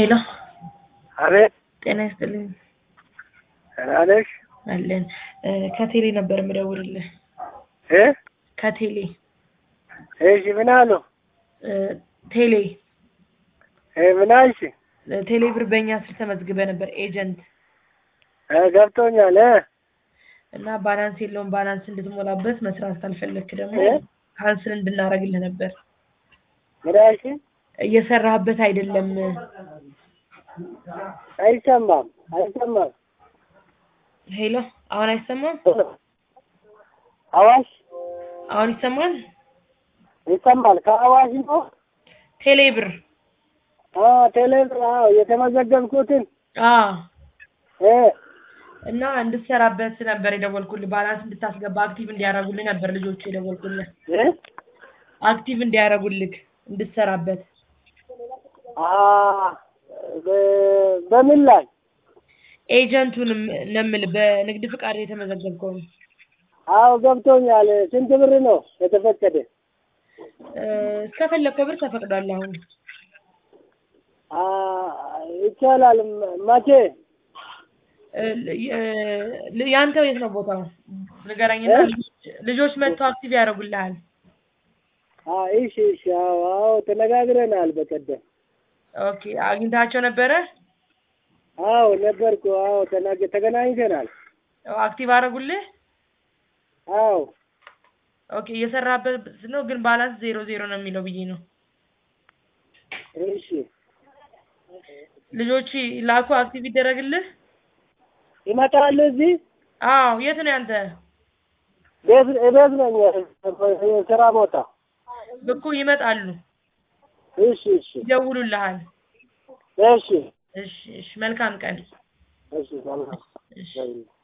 ሄሎ አቤት ጤና ይስጥልኝ ደህና ነሽ? አለን እ ከቴሌ ነበር የምደውልልህ እ ከቴሌ እሺ ምን አሉ? እ ቴሌ እ ምን አልሽ? እ ቴሌ ብር በእኛ ስር ተመዝግበ ነበር ኤጀንት እ ገብቶኛል እ እና ባላንስ የለውም ባላንስ እንድትሞላበት መስራት ካልፈለክ ደግሞ እ ካንስል እንድናረግልህ ነበር ምን አልሽ? እየሰራህበት አይደለም አይሰማም አይሰማም ሄሎ አሁን አይሰማም አዋሽ አሁን ይሰማል ይሰማል ከአዋሽ ነው ቴሌ ብር አ ቴሌብር አዎ የተመዘገብኩትን አዎ እ እና እንድትሰራበት ነበር የደወልኩልህ ባላንስ እንድታስገባ አክቲቭ እንዲያደርጉልህ ነበር ልጆቹ የደወልኩልህ እ አክቲቭ እንዲያደርጉልህ እንድትሰራበት አ በ- በምን ላይ ኤጀንቱንም ነው የምልህ በንግድ ፍቃድ የተመዘገብከው አዎ ገብቶኛል ስንት ብር ነው የተፈቀደ እ እስከፈለግከው ብር ተፈቅዷል አሁን አ ይቻላል መ- መቼ እ እ ያንተው የት ነው ቦታው ንገረኝና እ? ልጆች- ልጆች መጥተው አክቲቭ ያደርጉልሃል አ እሺ እሺ አዎ አዎ ተነጋግረናል በቀደም ኦኬ አግኝታቸው ነበረ አዎ ነበርኩ አዎ ተናገ ተገናኝተናል አክቲቭ አደረጉልህ አዎ ኦኬ እየሰራበት ነው ግን ባላንስ ዜሮ ዜሮ ነው የሚለው ብዬ ነው እሺ ልጆች ላኩ አክቲቭ ይደረግልህ ይመጣሉ እዚህ አዎ የት ነው ያንተ ቤት ቤት ነኝ የስራ ቦታ እኮ ይመጣሉ እሺ እሺ ይደውሉልሃል እሺ እሺ እሺ መልካም ቀን እሺ ሰላም እሺ ደውል